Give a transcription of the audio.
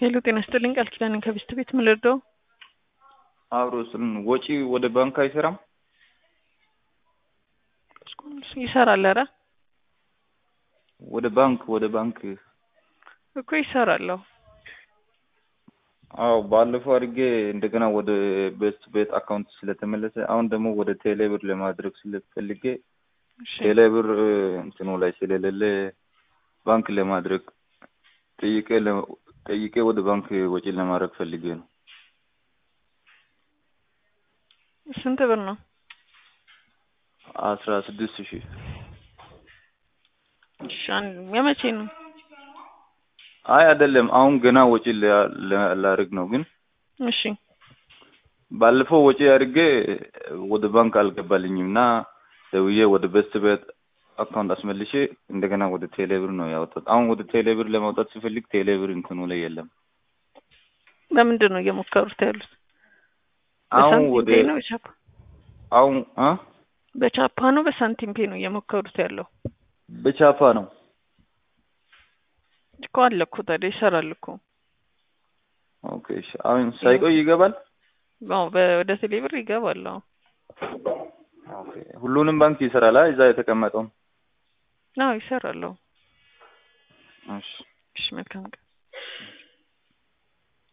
ሄሎ ጤና ይስጥልኝ ቃል ኪዳን ከቢስት ቤት ምን ልርዳው? አብሮ ስል ወጪ ወደ ባንክ አይሰራም? ይሰራል። ኧረ ወደ ባንክ ወደ ባንክ እኮ ይሰራለሁ። አዎ ባለፈው አድርጌ እንደገና ወደ ቤስት ቤት አካውንት ስለተመለሰ አሁን ደግሞ ወደ ቴሌብር ለማድረግ ስለፈልጌ ቴሌብር እንትኑ ላይ ስለሌለ ባንክ ለማድረግ ጠይቄ ጠይቄ ወደ ባንክ ወጪ ለማድረግ ፈልጌ ነው። ስንት ብር ነው? አስራ ስድስት ሺህ እሺ የመቼ ነው? አይ አይደለም፣ አሁን ገና ወጪ ላደርግ ነው። ግን እሺ ባለፈው ወጪ አድርጌ ወደ ባንክ አልገባልኝም እና ደውዬ ወደ ቤስት ቤት አካውንት አስመልሼ እንደገና ወደ ቴሌብር ነው ያወጣት። አሁን ወደ ቴሌብር ለማውጣት ሲፈልግ ቴሌብር እንትኑ ላይ የለም። በምንድን ነው እየሞከሩት ያሉት? አሁን ወደ በሳንቲም ፔ ነው በቻፓ አሁን አ በቻፓ ነው በሳንቲም ፔ ነው እየሞከሩት ያለው? በቻፓ ነው እኮ አለ እኮ ታዲያ ይሰራል እኮ። ኦኬ እሺ። አሁን ሳይቆይ ይገባል? አዎ ወደ ቴሌብር ይገባል። አዎ ኦኬ። ሁሉንም ባንክ ይሰራል? እዛ የተቀመጠው? አዎ ይሰራል። እሺ እሺ መልካም ቀን።